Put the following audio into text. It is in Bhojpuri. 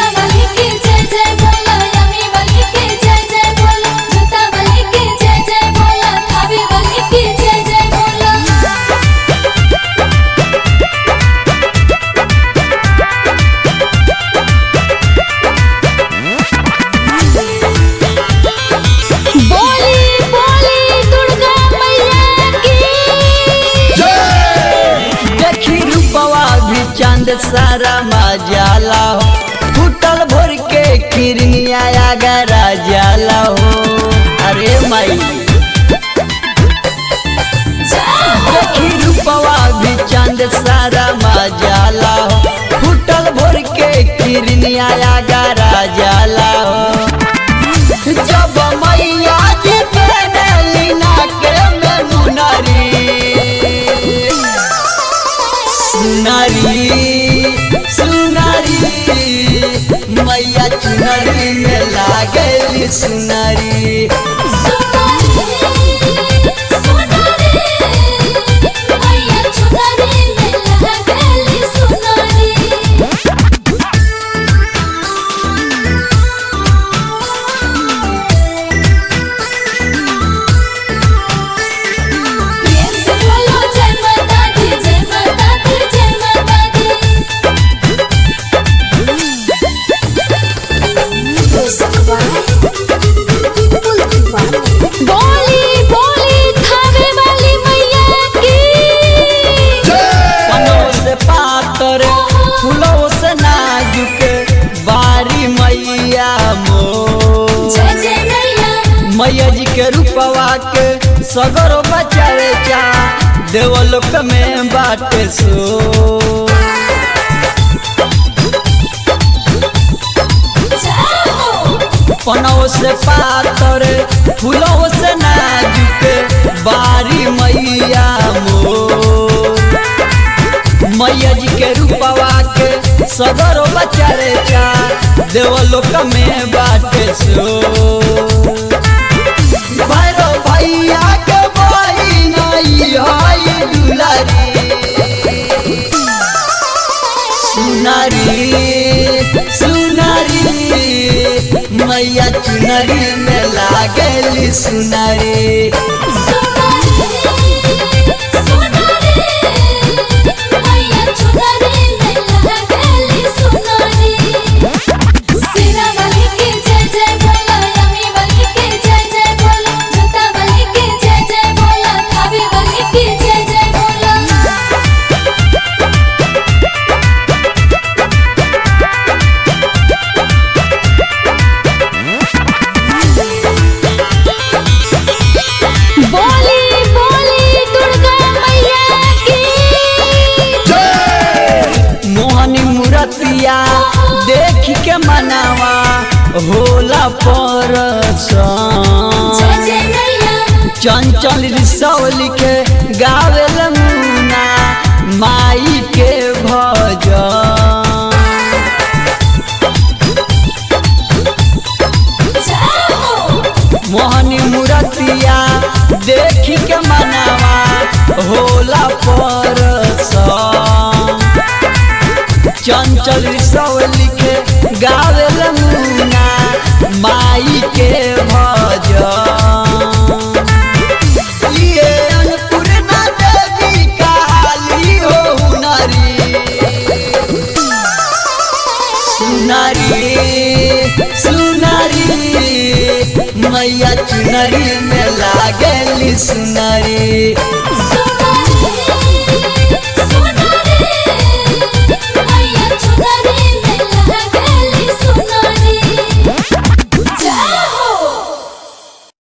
सेना वाली की जय जय बोला यमी वाली की जय जय बोला जूता वाली की जय जय बोला थावे वाली की जय जय बोला बोली बोली दुर्गा मैया की देखी रूपवा भी चांद सारा मजाला हो फूटल भोर के किरनिया गरा जाला हो अरे माई देखी रूपवा भी चांद सारा मजाला हो फूटल भोर के किरनिया गरा जाला हो जब मैया जी के लीना के में मुनरी सुनारी सुनारी मैया चुनरी में लागली सुनारी बोली बोली थावे वाली मैया की पनों से पातर फूलों से नाजुक बारी मैया मो जय जय मैया मैया जी के रूपवा के सगरो बचावे चा देवलोक में बाटे सो पनों से पातर फूलों से नाजुक बारी मैया मो मैया जी के रूपवा के सगरो बचारे चा देवलोक में बाटे सो भैरो भैया के बही नहीं हई दुलारी सुनारी सुनारी मैया चुनरी में लागली सुनारी जय जय बोला बोली बोली दुर्गा मैया की मोहनी मूर्तिया देख के मनावा होला पर जय जय मैया चंचल रिसौली के गावेल मुना माई के भजन मोहनी मूर्तिया देख के मनावा होला पर चंचल रिसौली के गावेल मुना माई के भजन ये अन्नपूर्णा देवी काली हो हुनरी सुनारी सुनारी मैया चुनरी में लागली सुनारी सुनारी